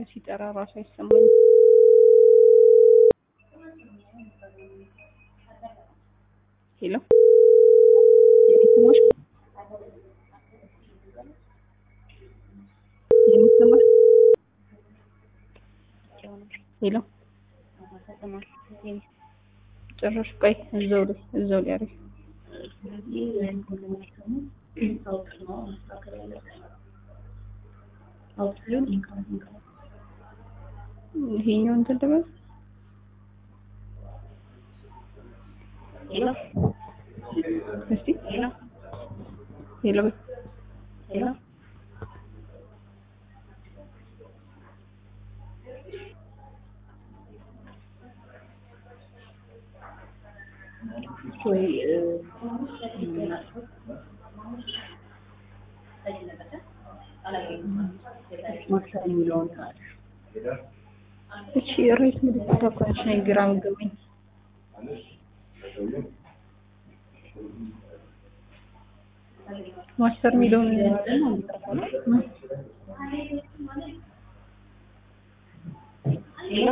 ሲጠራ ራሱ አይሰማኝም። ሄሎ የሚሰማሽ የሚሰማሽ ሄሎ ጭራሽ ቆይ እዛው ላይ እዛው ላይ አሪፍ ይሄኛው እንትን ልበል ሄሎ እስቲ ሄሎ ሄሎ በይ ሄሎ ወይ ማክሰር የሚለውን እቺ ሬት ምልክት እኮ ነች ነኝ ግራ የምትገባኝ ማስተር የሚለውን ሄሎ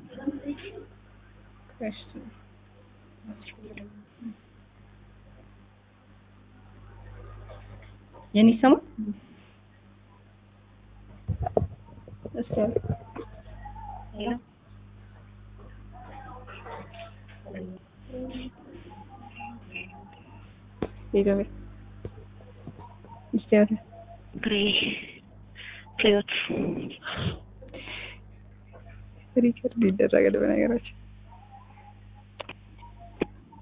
ክርስት የኔ ይሰማል እስኪ አለ ሄሎ ሄሎ በይ እስኪ አለ ግሬ ፍሬዎት ሪከርድ ይደረጋል በነገራችን